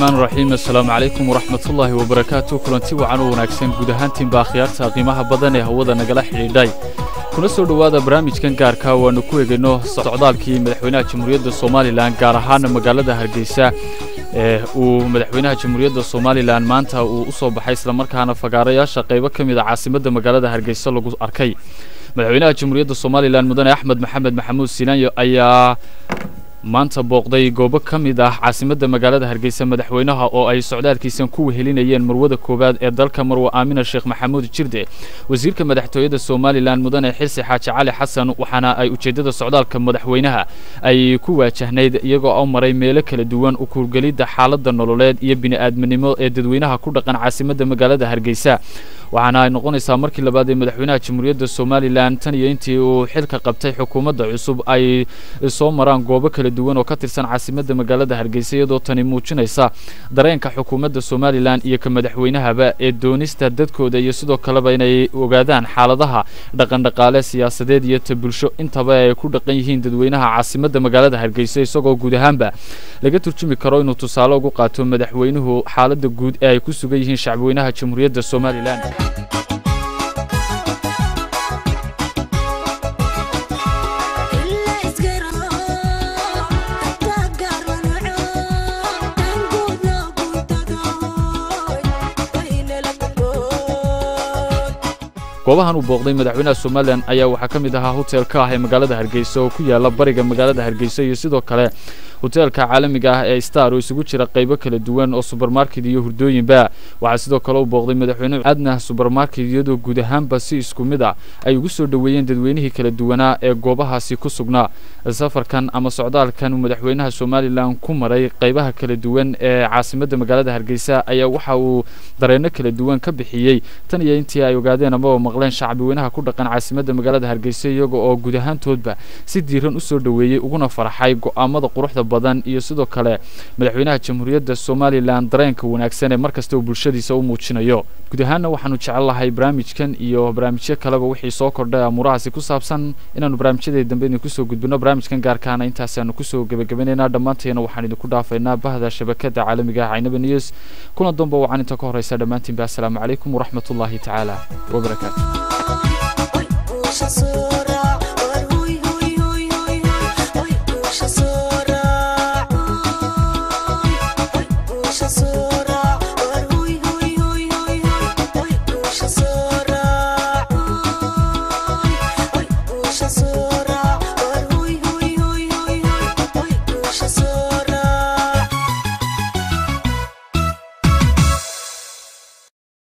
raxmaan raxiim assalaamu calaykum waraxmatullaahi wabarakaatu kulanti wacan u wanaagsan guud ahaantiinba akhyaarta qiimaha badan ee hawada nagala xidhiidhay kuna soo dhowaada barnaamijkan gaarka waannu ku egayno socdaalkii madaxweynaha jamhuuriyadda somalilan gaar ahaan magaalada hargeysa ee uu madaxweynaha jamhuuriyadda somalilan maanta uu u soo baxay islamarkaana fagaarayaasha qaybo ka mid a caasimadda magaalada hargeysa lagu arkay madaxweynaha jamhuuriyadda somalilan mudane axmed maxamed maxamuud siinaanyo ayaa maanta booqday goobo ka mid ah caasimadda magaalada hargeysa madaxweynaha oo ay socdaalkiisan ku wehelinayeen marwada koowaad ee dalka marwe aamina sheekh maxamuud jirde wasiirka madaxtooyada somalilan mudane xilsi xaaji cali xasan waxaana ay ujeeddada socdaalka madaxweynaha ay ku waajahnayd iyagoo u maray meelo kala duwan u kuurgelidda xaaladda nololeed iyo bini'aadminimo ee dadweynaha ku dhaqan caasimadda magaalada hargeysa waxaana ay noqonaysaa markii labaad ee madaxweynaha jamhuuriyadda somalilan tan iyo intii uu xilka qabtay xukuumadda cusub ay soo maraan goobo kala duwan oo ka tirsan caasimadda magaalada hargeysa iyadoo tani muujinaysa dareenka xukuumadda somalilan iyo ka madaxweynahaba ee doonista dadkooda iyo sidoo kaleba inay ogaadaan xaaladaha dhaqandhaqaale siyaasadeed iyo ta bulsho intaba ay ku dhaqan yihiin dadweynaha caasimadda magaalada hargeysa isagoo guud ahaanba laga turjumi karo inuu tusaale ugu qaato madaxweynuhu xaaladda guud ee ay ku sugan yihiin shacbweynaha jamhuuriyadda somalilan goobahan uu booqday madaxweynaha somalilan ayaa waxaa ka mid ahaa hotel ka ah ee magaalada hargeysa oo ku yaala bariga magaalada hargeysa iyo sidoo kale hoteelka caalamiga ah ee star oo isugu jira qaybo kala duwan oo subermarket iyo hurdooyinba waxaa sidoo kale uu booqday madaxweynuhu adnah subermarket iyadoo guud ahaanba si isku mid a ay ugu soo dhoweeyeen dadweynihii kala duwanaa ee goobahaasi ku sugnaa safarkan ama socdaalkan uu madaxweynaha somalilan ku maray qaybaha kala duwan ee caasimadda magaalada hargeysa ayaa waxa uu dareenno kala duwan ka bixiyey tan iyo intii ay ogaadeen amaba maqleen shacbi weynaha ku dhaqan caasimadda magaalada hargeysa iyaga oo guud ahaantoodba si diiran usoo dhoweeyey uguna farxay go'aamada quruxda badan iyo sidoo kale madaxweynaha jamhuuriyadda somalilan dareenka wanaagsan ee mar kasta uu bulshadiisa u muujinayo guud ahaanna waxaanu jecel lahay barnaamijkan iyo barnaamijyo kaleba wixii soo kordhay amuurahaasi ku saabsan inaanu barnaamijyadii dambe idinku soo gudbino barnaamijkan gaarkaana intaasiaanu kusoo gebagabanaynaa dhammaanteena waxaan idinku dhaafaynaa bahda shabakada caalamiga ah caynaba news kuna danba wacan inta ka horreysa dhammaantiinba assalaamu calaykum waraxmatullaahi tacaala wabarakaatu So